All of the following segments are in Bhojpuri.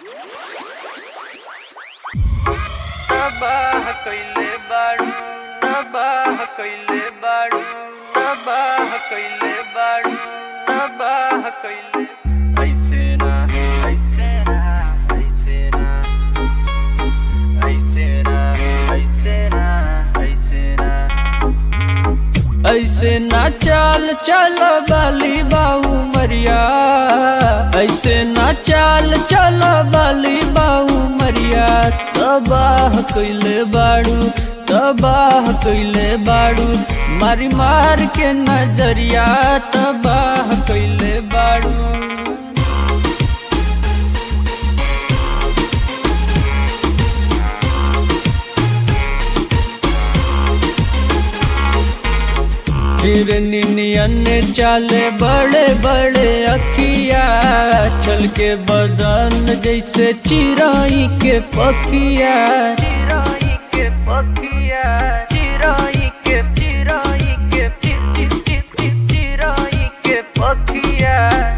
तबाह कइले बाड़ू तबाह कइले बाड़ू तबाह कइले बाड़ू तबाह कइले ऐसे ना ऐसे ना ऐसे ना ऐसे ना ऐसे ना ऐसे ना ऐसे ना चाल चल बाली बाऊ मरिया ऐसे ना चाल चल बाली बाऊ मरिया तबाह कइले बाड़ू तबाह कइले बाड़ू मारी मार के नजरिया तबाह कइले बाड़ू फिर नियन चाले बड़े बड़े अखिया चल के बदन जैसे चिराई के पखिया चिराई के पखिया चिराई के चिराई के चिराई के पखिया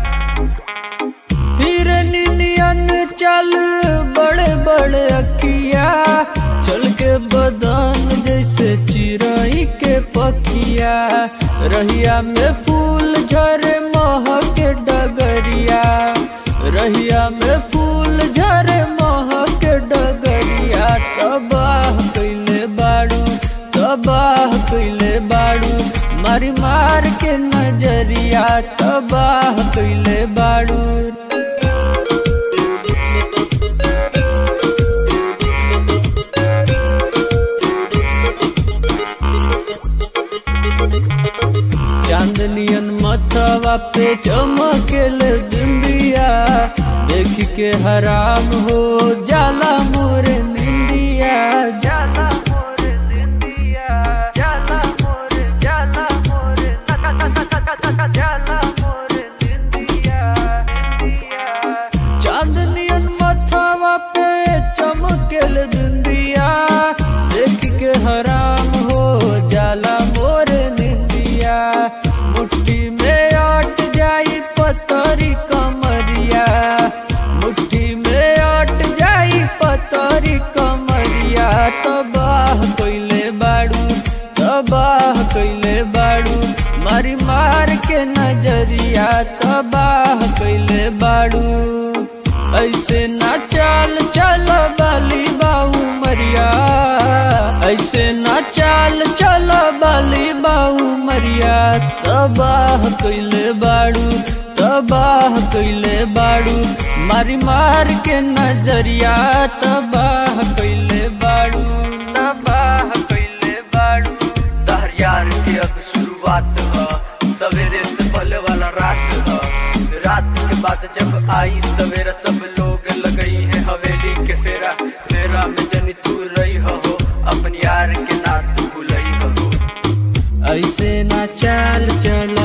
फिर नियन चल बड़े बड़े अखिया चल के बदन जैसे चिराई के पखिया रहिया में फूल झरे महक डगरिया रहिया में फूल झरे महक डगरिया तबाह कइले बाड़ू तबाह कइले बाड़ू मारी मार के नजरिया तबाह कइले बाड़ू चांदनियन मथवा पे चमकेल बिंदिया देख के हराम हो जाला मोर निंदिया जाला मोर निंदिया जाला मोर जाला मोर जाला मोर निंदिया चांदनियन मथवा पे चमकेल बिंदिया देख के हराम हो जाला मोर निंदिया मुट्ठी में आट जाई पतरी कमरिया मुट्ठी में आट जाई पतरी कमरिया तबाह कइले बाड़ू तबाह कइले बाड़ू मारी मार के नजरिया तबाह कइले बाड़ू ऐसे ना चाल चल बाली बाऊ मरिया ऐसे ना चाल चल बाली बाऊ मरिया तबाह कइले बाड़ू तबाह कइले बाड़ू मारी मार के नजरिया तबाह कइले बाड़ू तबाह कइले बाड़ू तहर यार के अब शुरुआत ह सवेरे से पहले वाला रात ह रात के बाद जब आई सवेरा सब लोग लगई है हवेली के फेरा फेरा में जनी तू रही हो अपन यार के ना तू भूलई हो ऐसे ना चाल चल